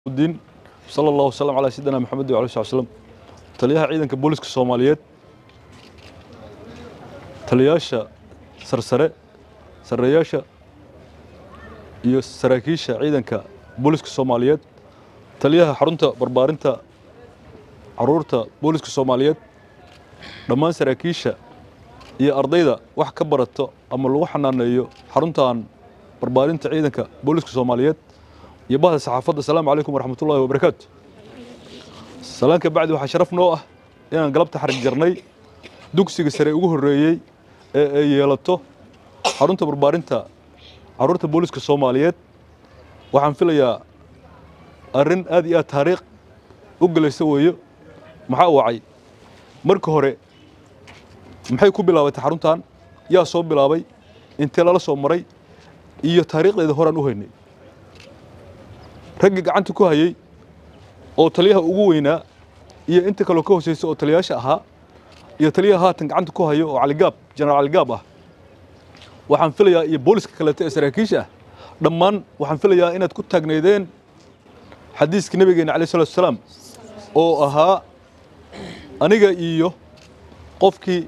الدين صلى الله وسلم على سيدنا محمد وعلى اله وسلم taliyaha ciidanka booliska soomaaliyeed taliyaasha sarsare sarreeyaasha iyo saraakiisha ciidanka booliska soomaaliyeed taliyaha xarunta barbaarinta caruurta booliska soomaaliyeed dhammaan saraakiisha iyo ardayda wax ka barato ama lagu xanaaneeyo xaruntan barbaarinta ciidanka booliska soomaaliyeed iyo bahda saxaafadda asalaamu calaykum waraxmat ullahi wabarakaatu salaanka bacdi waxaa sharaf noo ah inaan galabta xarig jarnay dugsiga sare ugu horreeyey ee ay yeelato xarunta barbaarinta caruurta booliska soomaaliyeed waxaan filayaa arrin aad iyo aad taariikh u gelaysa weeyo maxaa wacay marka hore maxay ku bilaabatay xaruntan yaa soo bilaabay intee lala soo maray iyo taariikhdeeda horaan u haynay raggii gacanta ku hayey oo taliyaha ugu weynaa iyo inta kaloo ka hooseysa oo taliyaasha ahaa iyo taliyaha haatan gacanta ku hayo oo caligaab jenaraal caligaab ah waxaan filayaa iyo booliska kaleeto ee saraakiisha ah dhammaan waxaan filayaa inaad ku taagnaydeen xadiiska nabigeena alayh salatu wasalaam oo ahaa aniga iyo qofkii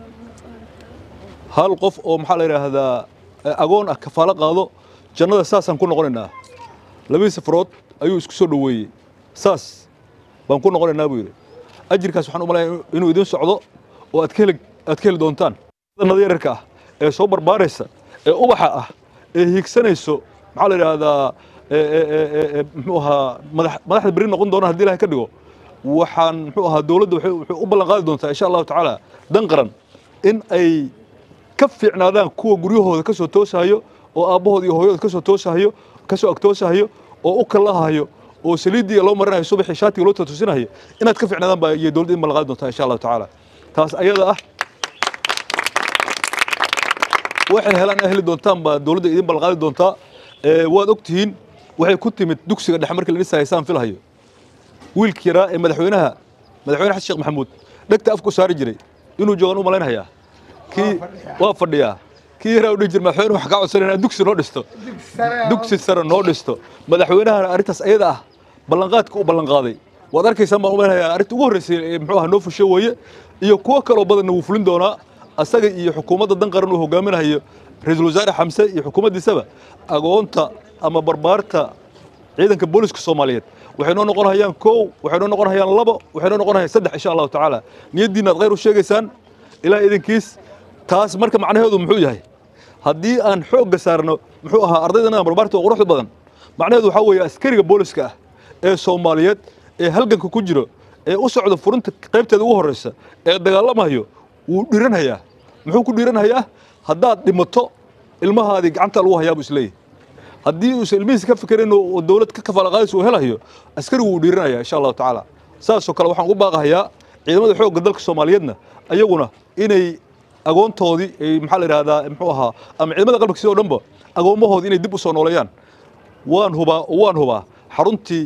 hal qof oo maxaa la yidhaahdaa agoon ah kafaalo qaado jannada saasaan ku noqonaynaa labadii safarood ayuu isku soo dhoweeyey saas baan ku noqonaynaa buu yidhi ajirkaas waxaan u malaya inuu idin socdo oo aad ka heli aad ka heli doontaan nada yararka ah ee soo barbaaraysa ee ubaxa ah ee hiigsanayso maxaa la yidhaahdaa muxuu ahaa madax madaxda beri noqon doona haddii ilahay ka dhigo waxaan muxuu ahaa dowladda waxay waxay u ballan qaadi doontaa insha allahu tacaala dan qaran in ay ka fiicnaadaan kuwa guryahooda ka soo toosahayo oo aabbahooda iyo hooyadooda ka soo toosahayo ka soo agtoosahayo oo u kallahayo oo saliiddii loo marinayo subaxii shaatiga loo tootusinayo inaad ka fiicnaadaan baa iyo dowladda in ballan qaadi doontaa insha allahu tacaala taas ayada ah waxay helaan ay heli doontaan baa dowladda idin ballan qaadi doontaa waad og tihiin waxay ku timid dugsiga dhexe markii la dhisaya saan filahayo wiilkii yaraa ee madaxweynaha madaxweyne xasan sheekh maxamuud dhegta afku saari jiray inuu joogaan u malaynayaa kii waa fadhiyaa kii yaraa u dhihi jira madaxweyne wax kaa codsanay inaad dugsi noo dhisto dugsi sare noo dhisto madaxweynahana arrintaas ayada ah ballanqaadka u ballanqaaday waad arkaysaan baan u malaynayaa arrinta ugu horreysay ee muxuu ahaa noo fusho weeye iyo kuwo kaloo badanna wuu fulin doonaa asaga iyo xukuumadda dan qaran uu hogaaminayo ra-iisul wasaare xamse iyo xukuumaddiisaba agoonta ama barbaarta ciidanka booliska soomaaliyeed waxay noo noqon hayaan kow waxay noo noqon hayaan labo waxay noo noqon hayaan saddex insha allahu tacaala niyaddiina aad khayr u sheegaysaan ilaah idinkiis taas marka macnaheedu muxuu yahay haddii aan xoogga saarno muxuu ahaa ardaydana barbaarta oo quruxda badan macnaheedu waxaa weeye askariga booliska ah ee soomaaliyeed ee halganka ku jiro ee u socda furinta qaybteeda ugu horreysa ee dagaalamayo wuu dhiranhayaa muxuu ku dhiranhayaa haddaad dhimato ilmahaadii gacanta lagu hayaa buu isleeyahy haddii uusan ilmihiisa ka fikirin oo dowlad ka kafaala qaadaysa uu helayo askarigu wuu dhiiranaya insha allahu tacaala saasoo kale waxaan ugu baaqahayaa ciidamada xoogga dalka soomaaliyeedna ayaguna inay agoontoodii ay maxaa la yidhahdaa muxuu ahaa ama ciidamada qalbka sidoo dhanba agoommahoodii inay dib u soo nooleeyaan waan hubaa oo waan hubaa xaruntii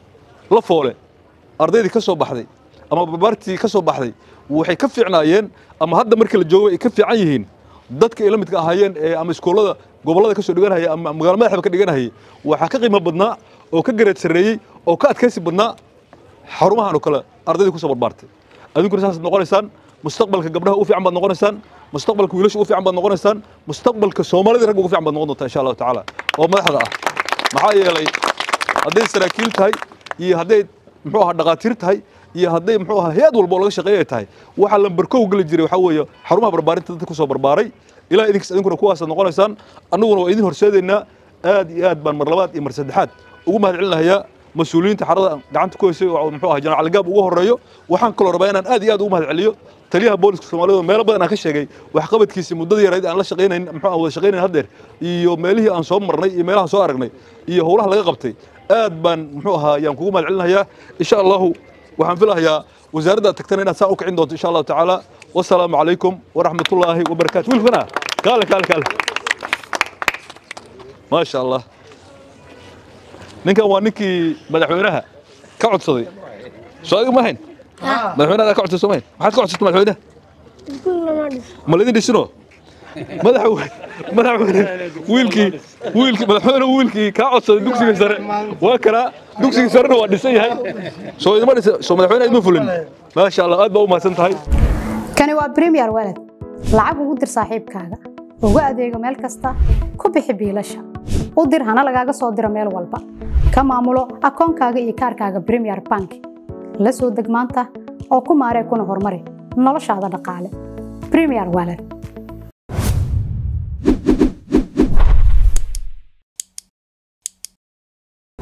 la foole ardaydii ka soo baxday ama barbaartii ka soo baxday waxay ka fiicnaayeen ama hadda markii la joogo ay ka fiican yihiin dadka ay la midka ahaayeen ee ama iskoolada gobollada ka soo dhiganahaya ama magaalo madaxba ka dhiganahayay waxaa ka qiimo badnaa oo ka gareed sarreeyey oo ka adkaysi badnaa xarumahan oo kale ardaydii ku soo barbaartay adinkuna saasaad noqonaysaan mustaqbalka gabdhaha u fiican baad noqonaysaan mustaqbalka wiilasha u fiican baad noqonaysaan mustaqbalka soomaalida ragga ugu fiican baad noqon doontaa insha allahu tacaala oo madaxda ah maxaa yeelay hadday saraakiil tahay iyo hadday muxuu ahaa dhaqaatiir tahay iyo hadday muxuu ahaa hay-ad walba oo laga shaqeeya ay tahay waxaa lambarkow geli jiray waxaa weeye xarumaha barbaarinta dadka ku soo barbaaray ilaa idinkas idinkuna kuwaasaad noqonaysaan annaguna waa idin horseedaynaa aad iyo aad baan mar labaad iyo mar saddexaad ugu mahad celinayaa mas-uuliyiinta xarada gacanta ku haysay oo muxuu ahaa jenaraal caligaab ugu horreeyo waxaan kaloo rabaa inaan aad iyo aad ugu mahad celiyo taliyaha booliska soomaaliyed oo meelo badan aan ka sheegay waxqabadkiisii muddada yarayd aan la shaqaynayn muxuu aan wada shaqaynayn haddeer iyo meelihii aan soo marnay iyo meelahaan soo aragnay iyo howlaha laga qabtay aad baan muxuu ahaa yaan kugu mahad celinayaa insha allahu waxaan filahayaa wasaaradda tagtana inaad saa u kicin doonto insha allahu tacaala wasalaamu calaykum waraxmat ullaahi wabarakaatu wiilkana kaale kaale kaale maasha allah ninkan waa ninkii madaxweynaha ka codsaday soo adiga ma hayn madaxweynaha ka codsaday soo ma hayn maxaad ka codsatay madaxweynaha ma laydin dhisino madaxweyne madaxweyne wiilkii wiilkii madaxweyne wiilkii kaa codsaday dugsiga sare waa kana dugsigii sarena waa dhisan yahay soo idima dhisa soo madaxweynaha idma fulin maasha allah aad baa u mahadsan tahay kani waa premier walad lacag ugu dir saaxiibkaaga ugu adeego meel kasta ku bixi biilasha u dir hana lagaaga soo diro meel walba ka maamulo akoonkaaga iyo kaarkaaga premier bank la soo deg maanta oo ku maaree kuna horumari noloshaada dhaqaale premier walad